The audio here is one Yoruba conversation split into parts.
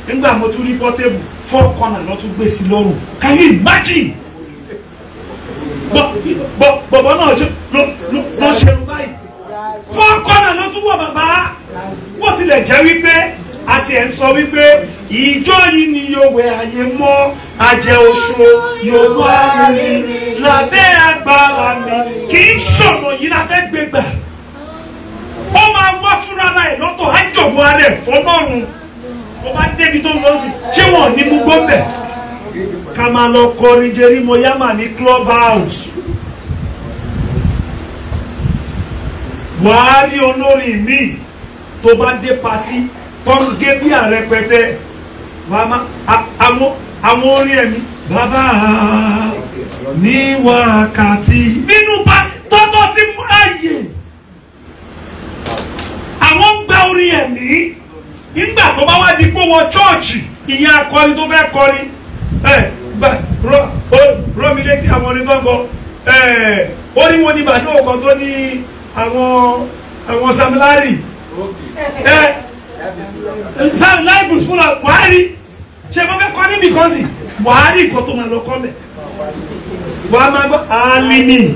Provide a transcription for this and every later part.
nígbà mo tún rí pọ́tébù four corner lọ́ tún gbé sí lọ́rùn can you imagine bọ̀bọ̀ náà ló ṣerun báyìí four corner ló tún wọ̀ bàbá wọ́n tilẹ̀ jẹ́ wípé àti ẹ̀ ń sọ wípé ìjọ yìí ni yóò wẹ ayé mọ́ àjẹ oṣù yóò wá mi lábẹ́ agbára mi kì í ṣọ̀nà yìí la fẹ́ gbé gbà ó máa wá fúnra ẹ̀ lọ́tọ̀ á jọ̀bọ̀ ara ẹ̀ fọlọ́run ó bá débi tó ń lọ sí ṣé wọn ò ní mú gbọ́bẹ̀ ká máa lọ kọrin jerímọ yámà ní club house wàá rí olórin míì tó bá dé patí tó ń gé bí àrẹpẹtẹ wàá má àwọn àwọn orin ẹ̀mí bàbá ní wákàtí nínú bá tọ́tọ́ ti mú ààyè àwọn ń gba orin ẹ̀mí nígbà tó bá wá di pé wọ chọ́ọ̀chì ìyẹn akọrin tó fẹ́ kọrin ẹ bá rọ rọ mi létí àwọn orin gángan ẹ ó ní mo ní bàdó ọkàn tó ní àwọn àwọn samilari ẹ samilari bùs fúnra buhari ṣe mo fẹ́ kọ́ níbi kan sí buhari nǹkan tó máa lọ kọ́ mẹ́ wàá máa gbọ́ alimi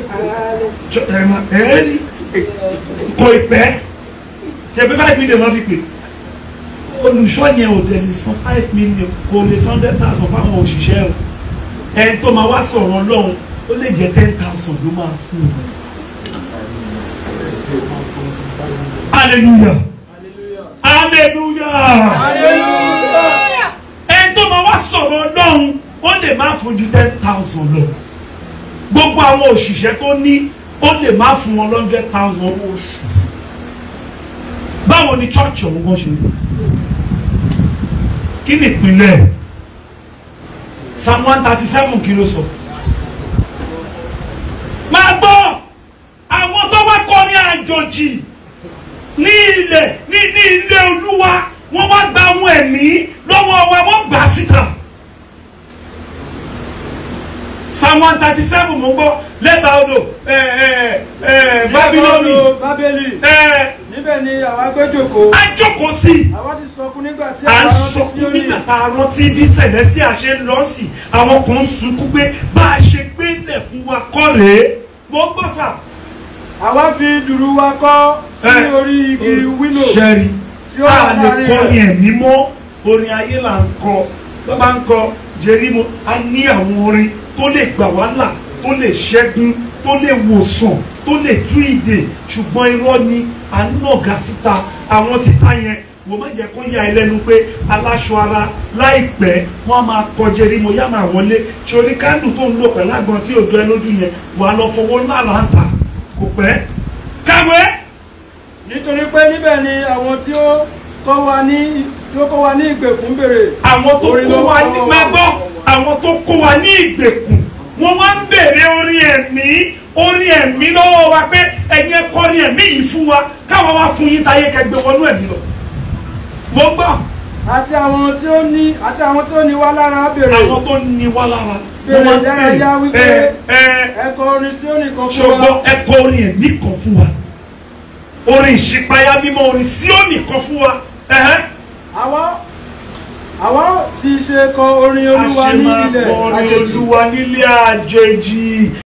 ẹ ní kò ìpẹ́ ṣe pé five million wọ́n fi pè olùṣọ́ yẹn ò dẹ̀ lè san five million kò lè san hundred thousand fáwọn òṣìṣẹ́ o ẹni tó máa wá sọ̀rọ̀ ọlọ́run ó lè jẹ́ ten thousand ló máa fún un. hallelujah hallelujah ẹni tó máa wá sọ̀rọ̀ ọlọ́run ó lè má fún ju ten thousand lọ gbogbo àwọn òṣìṣẹ́ tó ní ó lè má fún wọn hundred thousand owó oṣù báwo ni church ọ̀hún kan ṣe kí ni ìpínlẹ̀ psalm one thirty seven kí ló sọ máa gbọ́ àwọn tó wá kọrin àjòjì ní ilẹ̀ ní ní ilé olúwa wọ́n wá gba ohun ẹ̀mí lọ́wọ́ wa wọ́n gbà á síta psalm one thirty seven mo ń gbọ́ lẹ́bàá odò bábílónì bábélì ẹ̀ níbẹ̀ ni àwa gbé jòkó á jókòó sí i àwa ti sọkún nígbà tí à ń àwa rántí sọkún Síónì. nígbà tá a rántí bí sẹ̀lẹ́sì àṣẹ ń lọ sí àwọn kan ń sunkún pé bá a ṣe gbé lẹ̀ fún wa kọ́ rèé mo ń gbọ́ sà. àwa fi dùrù wa kọ́ sí Ẹ, orí igi wílò sẹ́rí tí ó a wà lè láàrin kọ́ rẹ̀. ní ẹ̀mí mọ́ orin ayé là ń kọ tó bá ń kọ jerímo a ní àwọn orin tó lè gbà wá là tó lè ṣẹ́gun tó lè wòsàn tó lè tú ìdè ṣùgbọ́n irọ́ ni à ń nàga síta àwọn títà yẹn wò má jẹ́ kó yà ẹ́ lẹ́nu pé aláṣọ ara láìpẹ́ wọ́n á máa kọ jerímo yá máa wọlé ṣe orí kándù tó ń lò pẹ̀lú àgbọn tí òjò ẹ lójú yẹn wà á lọ fowó ńlá là ń tà kò pẹ́ káwé nítorí pé níbẹ̀ ni àwọn tí ó kọ́ wa ní tí ó kọ́ wa ní ìgbèkùn béèrè àwọn tó Orin kó ló wa kọ́ ní wa. máa gbọ́ àwọn tó kó wa ní ìgbèkùn wọ́n wá ń bèrè orin ẹ̀mí orin ẹ̀mí lọ́wọ́ wa pé ẹ̀yin ẹ kọ orin ẹ̀mí yìí fún wa káwa wá fún yín táyé kẹgbẹ́ wọnú ẹ̀mí lọ. mo gbọ́ àti àwọn tí ó ní àti àwọn tí ó ní wá lára béèrè àwọn tó ní wá lára Bèrè wọ́n wá ń ìdárayá wípé ẹ ẹ ẹ̀kọ́ orin Síónì kan fún wa ṣùgbọ́n ẹ kọ orin ẹ̀mí kan fún wa orin ìṣípayá mímọ́ orin Síónì kan fún wa ẹ̀hẹ́. àwa àwa ti ṣe kọ orin a olúwa ṣe ní máa ilẹ̀ kọ orin àjèjì olúwa nílé àjèjì